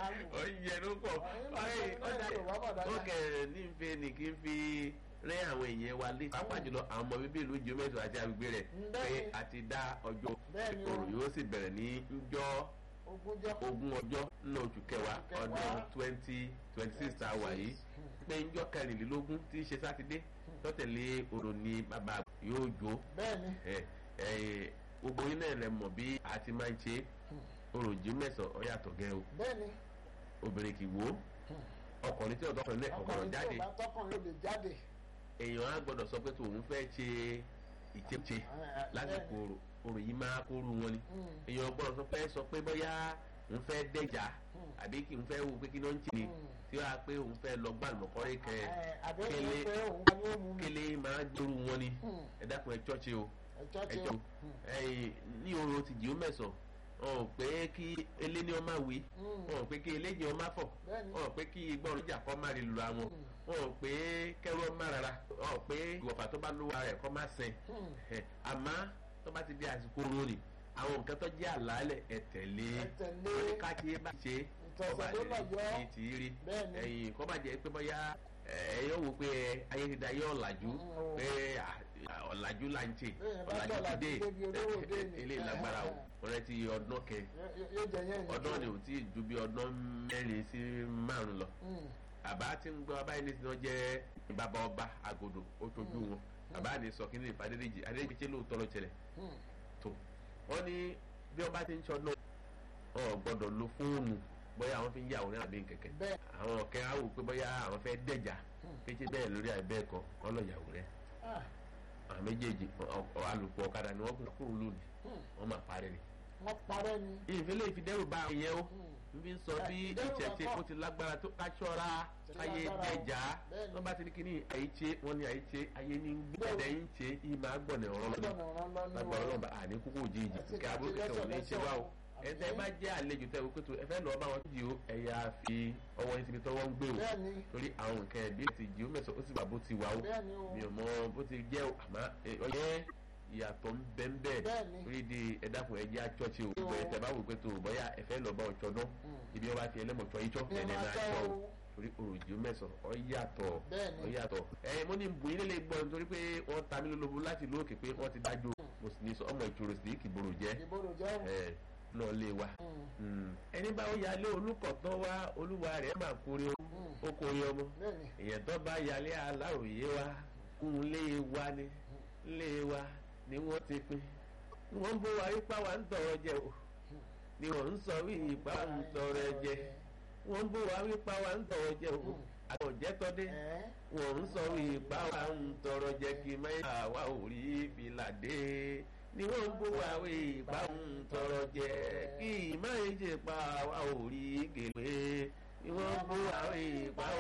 oúnjẹ ló pọ̀ ó kẹ̀ ní nfe ní kí n fi rẹ́ àwọn èèyàn wa lé pápá jùlọ àwọn ọmọ bíbí ìlú jùmẹ̀tò àti agbègbè rẹ̀ pé a ti dá ọjọ́ ìkorò yóò sì bẹ̀rẹ̀ ní njọ́ ogún ọjọ́ nínú oṣù kẹwàá ọdún twenty twenty six tá a wà yìí pé njọ́ kẹrìnlélógún tí í ṣe sátidé tọ́tẹ̀lé orò ní bàbá yóò jó gbogbo yín náà lẹ mọ̀ bí a ti máa ń ṣe orò jí mẹ́sàn-án ọ̀yàtọ̀ gẹ́ o obìnrin kì í wo ọkùnrin tí ọ̀dọ́kùnrin náà ọkùnrin jáde èèyàn á gbọ́dọ̀ sọ pé tòun fẹ́ ṣe ìṣeṣe lásìkò orò yìí máa kóru wọn ni èèyàn gbọ́dọ̀ sọ pé sọ pé bóyá òun fẹ́ dẹ́jà àbí kí n fẹ́ wo pé kí ló ń tì ní tí wàá pé òun fẹ́ lọ gbà lọ́kọ́rẹ́ kẹ kélé kélé máa gbóru wọn ni ẹ dákun ẹ chọ́ọ̀chì o ẹ jọ ní orò ti jìó mẹ́sàn-án ọ̀ pé kí eléni ọmọ wí ọ̀ pé kí eléni ọmọ fọ̀ ọ̀ pé kí igbọ́n ìjà kọ́ má rí lura wọn ọ̀ pé kẹ́rù ọmọ rárá ọ̀ pé ìwọ̀fà tó bá lówó ara ẹ̀ kọ́ má sìn àmọ́ tó bá ti di àsìkò rórì àwọn nǹkan tó jẹ́ àlàálẹ̀ ẹ̀ tẹ̀lé wọ́n ní káàkiri bá ṣe ọba ní ti rí ẹ̀yìn kọ́ bá jẹ́ pé bóyá ẹ̀yọ́ wo pé ayé ti da yé ọ̀làjú pé ọ̀làjú là ń tè ọ̀làjú ti dé ilé ìlágbára o ọ̀rẹ́ ti ọdún kẹ ọdún ni ò tí ju bí ọdún mẹ́rin sí márùn lọ àbá tí ń gbọ́ abáyé ní sinú jẹ́ bàbá ọba àgòdò ó tójú wọn àbá ní sọ kí ní ìfà adédèjì adédèjì tí lóòótọ́ ló ṣẹlẹ̀ tó wọ́n ní bí ọba ti ń ṣọdún ọ̀ gbọ́dọ̀ lo fóònù bóyá àwọn fi ń yàwòrán àbí nkẹ̀kẹ́ àwọn ọ̀kẹ́ á wò pé bóyá àwọn fẹ́ dẹ̀jà kéṣe bẹ́ẹ̀ lórí àìbẹ́ẹ̀ kan kọ́ lọ yàwòrán àwọn méjèèjì alùpùpù ọ̀kadà ni wọ́n kún kúrò lónìí wọ́n máa parẹ́ ni. wọ́n parẹ́ ni. ìfẹ́lẹ́ ìfidẹ́rù bá àwọn yẹn o n fi sọ bí ìṣẹ̀ṣe kó ti lágbára tó káṣọ́ra ayé dẹ̀jà wọ́n bá ti ní kíní àyíṣe wọ́n ní àyíṣe ayé ní gbẹ̀dẹ̀ yín ṣe ìmọ̀ àgbọ̀nẹ̀ ọ̀rọ̀ lọ́nà lágbára ọlọ́mọba àní kúkú òjijì kí abúlé kẹsàn-án ní í ṣe wá o ẹtẹ bá jẹ àlejò tẹ wípé tó ẹ fẹ́ lọ bá wọn jì ó ẹyà fi ọwọ́ yín síbi tọ́wọ́ ń gbé o torí àwọn nǹkan ẹbí ti jì ó mẹsàn ó sì wà bó ti wà ó mi ò mọ bó ti jẹ o àmọ́ ọyẹ ìyàtọ̀ ń bẹ ń bẹ torí di ẹ̀dàkùn ẹ̀jẹ̀ àchọ́ọ̀chì o ìgbọ̀ ẹ̀tẹ̀ bá wò pé tó bọ́yá ẹ fẹ́ lọ bá wọn tsọ́dọ́ ibi wọn bá fi ẹlẹ́mọ̀tsọ́ yìí tsọ́ ẹ̀nẹ̀ náà tsọ́ o torí òròjì mẹ́sàn ọ yàtọ̀ ọ yàtọ̀ ẹ mo ní bu ilé lè gbọ́ nítorí pé wọ́n ta mí lólobó láti lóòkè pé wọ́n ti dájú mo sì ní sọ ọmọ ìṣòro sí kìbòrò jẹ́ ẹ náà lé wa. ẹni bá yálé olùkọ̀tàn wá olúwa rẹ̀ máa kórè oko ọmọ èèyàn tó bá yálé aláròyé wa kún lé wa ni lé wa ni wọ́n ti pín wọ́n bó wa ipá wa ń tọrọ jẹ o ni wọ́n ń sọ wí ipá ń tọrọ jẹ wọ́n bó wa ipá wa ń tọrọ jẹ o àwọn òjẹ́tọ́dé wọ́n ń sọ wí ipá wa ń tọrọ jẹ kí mẹ́ta wa ò rí fìlà dé ni wọ́n ń bó wa wí ipá ń tọrọ jẹ kí mẹ́ta pa wa ò rí gèlè ni wọ́n ń bó wa wí ipá